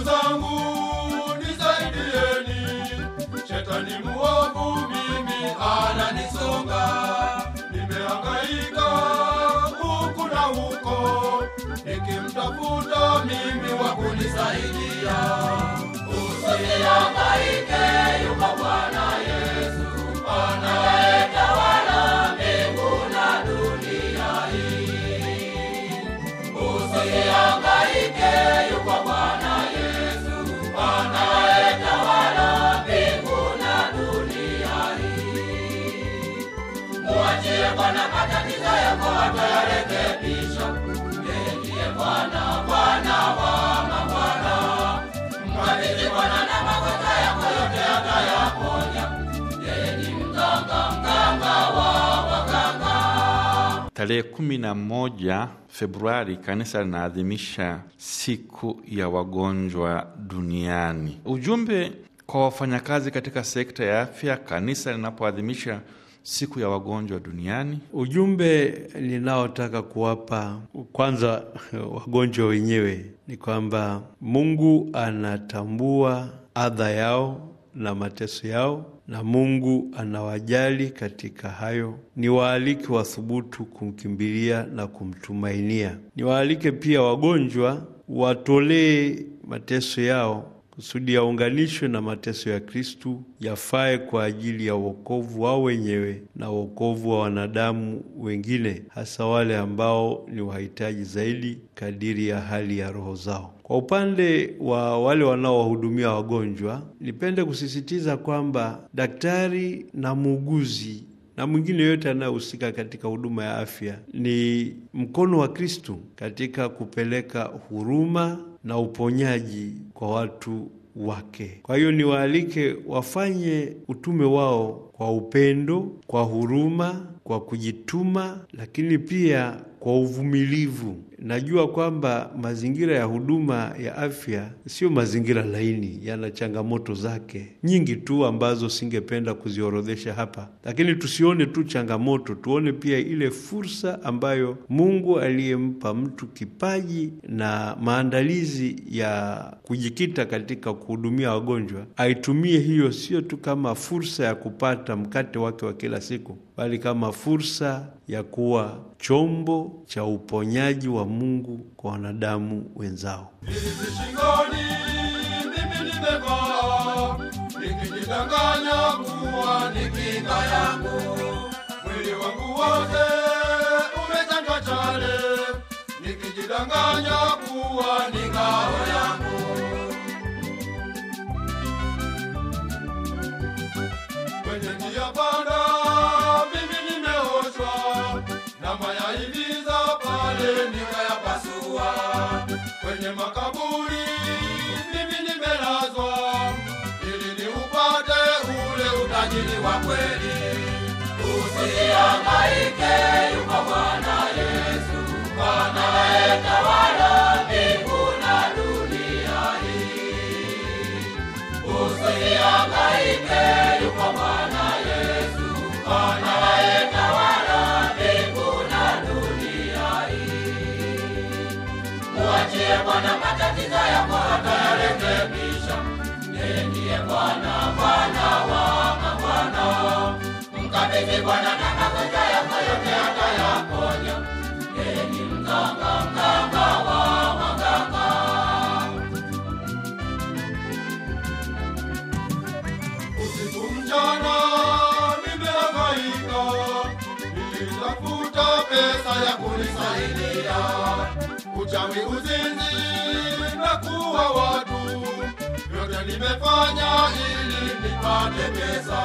ndugu zangu nisaidieni, shetani muovu mimi ananisonga, nimehangaika huku na huko, nikimtafuta mimi wa kunisaidia. Usihangaike, yuko Bwana Yesu anayetawala mbingu na dunia hii. Usihangaike, yuko Bwana Yesu anayetawala mbingu na dunia hii. Muachie Bwana matatizo yako, atayarekebisha. Yeye ndiye Bwana, Bwana wa mabwana. Mkabidhi Bwana na magonjwa yako yote atayaponya. Yeye ni mganga, mganga wa waganga. Tarehe kumi na moja Februari kanisa linaadhimisha siku ya wagonjwa duniani. Ujumbe kwa wafanyakazi katika sekta ya afya kanisa linapoadhimisha siku ya wagonjwa duniani. Ujumbe ninaotaka kuwapa kwanza wagonjwa wenyewe ni kwamba Mungu anatambua adha yao na mateso yao, na Mungu anawajali katika hayo. Niwaalike wathubutu kumkimbilia na kumtumainia. Niwaalike pia wagonjwa watolee mateso yao kusudi yaunganishwe na mateso ya Kristu, yafae kwa ajili ya wokovu wao wenyewe na wokovu wa wanadamu wengine, hasa wale ambao ni wahitaji zaidi kadiri ya hali ya roho zao. Kwa upande wa wale wanaowahudumia wagonjwa, nipende kusisitiza kwamba daktari na muuguzi na mwingine yote anayehusika katika huduma ya afya ni mkono wa Kristu katika kupeleka huruma na uponyaji kwa watu wake. Kwa hiyo niwaalike wafanye utume wao kwa upendo, kwa huruma, kwa kujituma, lakini pia kwa uvumilivu. Najua kwamba mazingira ya huduma ya afya sio mazingira laini, yana changamoto zake nyingi tu ambazo singependa kuziorodhesha hapa, lakini tusione tu changamoto, tuone pia ile fursa ambayo Mungu aliyempa mtu kipaji na maandalizi ya kujikita katika kuhudumia wagonjwa, aitumie hiyo sio tu kama fursa ya kupata mkate wake wa kila siku, bali kama fursa ya kuwa chombo cha uponyaji wa Mungu kwa wanadamu wenzao. Hizi shingoni mimi nimevaa, nikijidanganya kuwa ni kinga yangu. Mwili wangu wote umechanjwa chale, nikijidanganya kuwa ni ngao yangu. Kwenye njia panda mimi nimeoshwa, na mayahimiza pale nikayapasua. Kwenye makaburi mimi nimelazwa, ili niupate ule utajiri wa kweli. Usihangaike, yuko Bwana Yesu anayetawala mbingu na dunia hii. Usihangaike, yuko Bwana Yesu anayetawala mbingu na dunia hii. Muachie Bwana matatizo yako, atayarekebisha. Yeye ndiye Bwana, Bwana wa mabwana. Mkabidhi Bwana na magonjwa yako yote, atayaponya. Yeye ni mganga, mganga wa waganga. Usiku mchana nimehangaika, nilitafuta pesa ya kunisaidia. Uchawi, uzinzi na kuwa watu, yote nimefanya ili nipate pesa.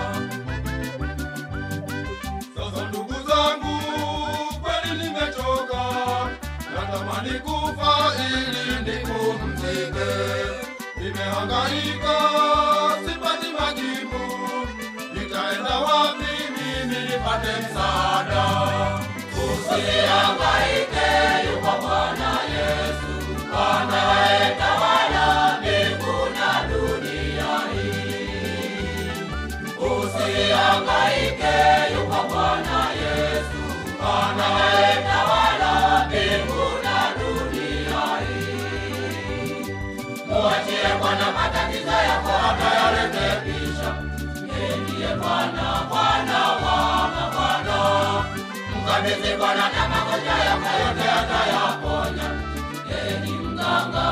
Sasa ndugu zangu, kweli nimechoka, natamani kufa ili nipumzike. Nimehangaika, sipati majibu, nitaenda wapi mimi nipate msaada? Usihangaike, yuko Bwana Yesu anayetawala mbingu na dunia hii. Usihangaike, yuko Bwana Yesu anayetawala mbingu na dunia hii. Muachie Bwana matatizo yako atayarekebisha. Yeye ndiye Bwana, Bwana wa mabwana. Mkabidhi Bwana na magonjwa yako yote atayaponya. Yeye ni mganga